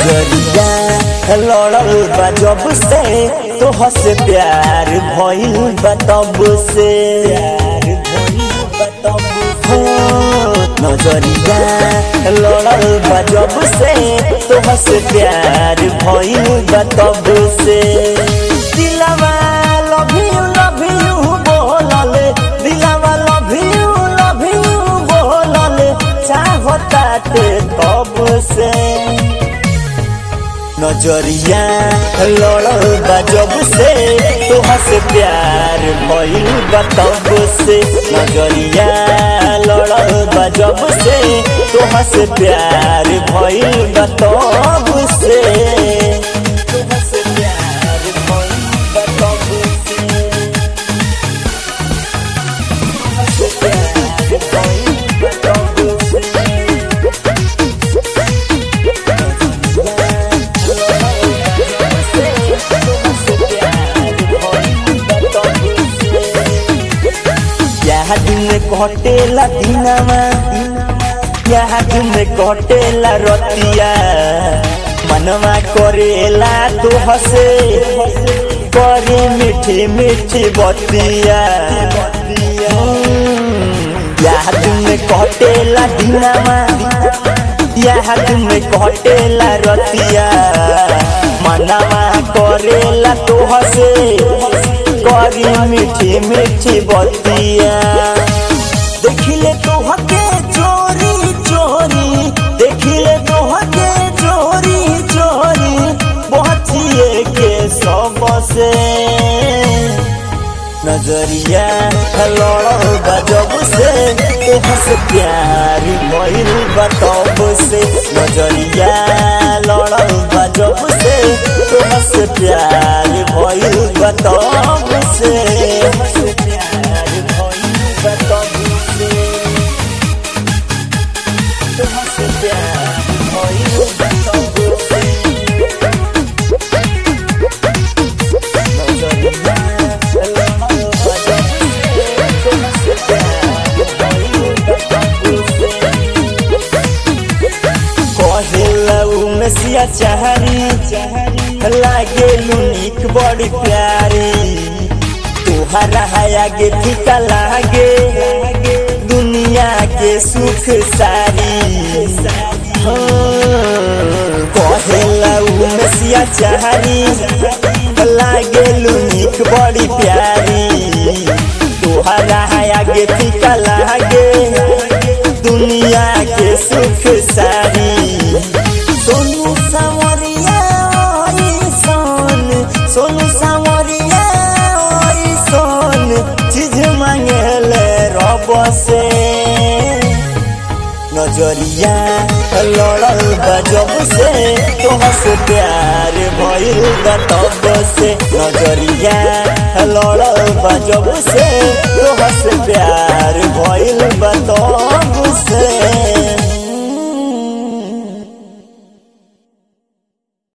नजरिया लड़ल बा जब से तोह से प्यार भइल बा तब से हो, नजरिया लड़ल बा जब से तोह से प्यार भइल बा तब से दिलवा लव यू लव यू बोलल दिलवा लव यू लव यू बोलल चाहताते तब से नजरिया लड़ल बा जब से तोहा से प्यार भइल बा तब से नजरिया लड़ल बा जब से तोहा से प्यार भइल बा तब से तोहा से प्यार भइल बा तब से तोहा से प्यार भइल बा तब से दिन कटेला दिनवा यहाँ दिन कटेला रतिया मनवा करेला तो हसे करे मीठी मीठी बतिया यहाँ दिन कटेला दिनवा यहाँ दिन कटेला रतिया मनवा करेला तो हसे करी मीठी मीठी बतिया देखिले तो हके चोरी चोरी देखिले तो हके चोरी चोरी बचिए के सब से नजरिया लड़ल बा जब से तोह से प्यार भइल बा तब से नजरिया लड़ल बा जब से तोह से प्यार भइल बा तब से प्यार भइल बा तब से तोह से प्यार भइल बा तब से नसिया चाहरी लागे लुनिक बड़ी प्यारी तुहरा आगे फीका लागे दुनिया के सुख सारी कहेला नसिया चाहरी लागे लुनिक बड़ी प्यारी तुहरा आगे फीका लागे दुनिया के सुख सारी सोनू सावरिया सोन सोनू सावरिया सोन चीज मांगले रब से नजरिया लड़ल बा जब से तोह से प्यार भइल बा तब से नजरिया लड़ल बा जब से तोह से प्यार भइल बा तब से